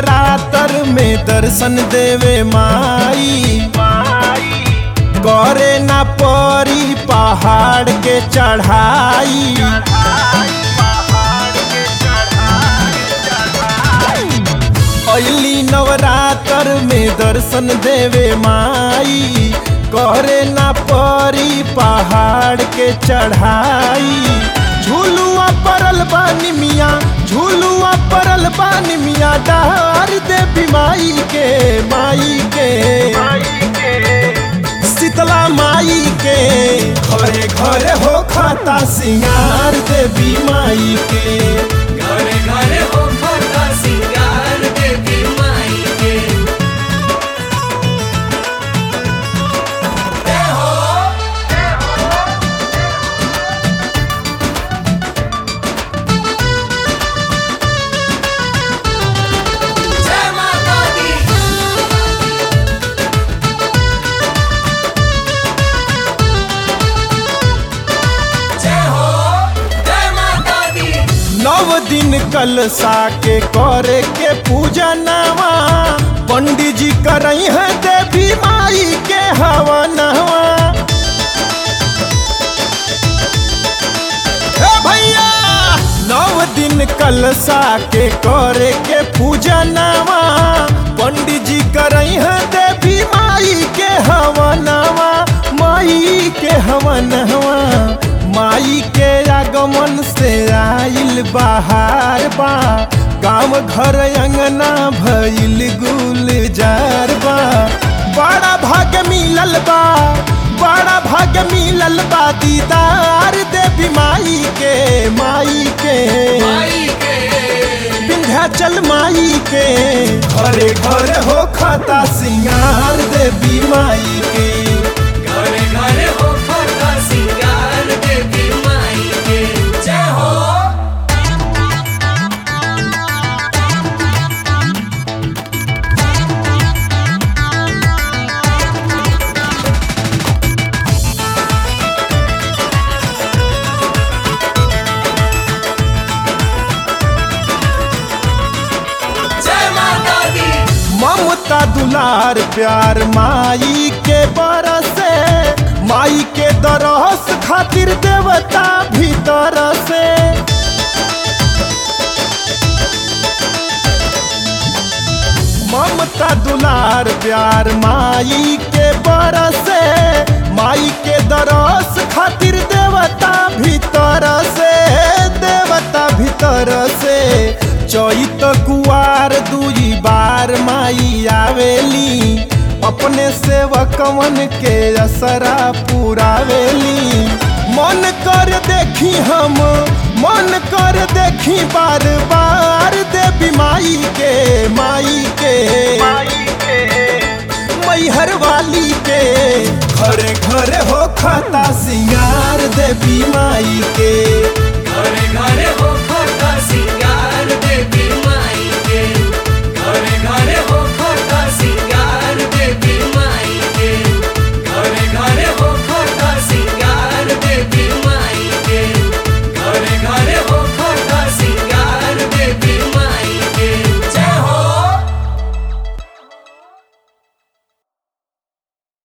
नवरात्र में दर्शन देवे माई करे ना परी पहाड़ के चढ़ाई अली नवरात्र में दर्शन देवे माई करे ना परी पहाड़ के चढ़ाई झूलुआ परल बानी मिया झूलुआ परल बानी मिया डार देवी माई के माई के शीतला माई के घरे घरे हो खाता सिंगार देवी माई के घरे घरे हो खाता सिंगार देवी माई के जय हो जय माता दी जय हो जय माता दी नव दिन कलसा के करे के पूजा नवा पंडित जी करई है देवी माई के हवा नवा हे भैया नव दिन कलसा के करे के पूजा नवा पंडित जी करई है देवी माई के हवा नवा माई के हवा नवा माई के आगमन से आइल बाहर बा गाँव घर अंगना भइल गुलजार बा बड़ा भाग्य मिलल बा बड़ा भाग्य मिलल बा दीदार देवी माई के माई के माई के विंध्याचल माई के घरे घरे हो खाता सिंगार देवी माई के घरे घरे हो खाता सिंगार देवी माई के जय हो जय माता दी ममता दुलार प्यार माई के बरसे माई के दरस खातिर देवता भीतर से ममता दुलार प्यार माई के बरसे माई के दरस खातिर देवता भीतर से देवता भीतर से चैत कुआर दुई बार माई आवेली अपने सेवकवन के असरा पुरावेली मन कर देखी हम मन कर देखी बार बार देवी माई के माई के मैहर वाली के घरे घरे हो खाता सिंगार देवी माई के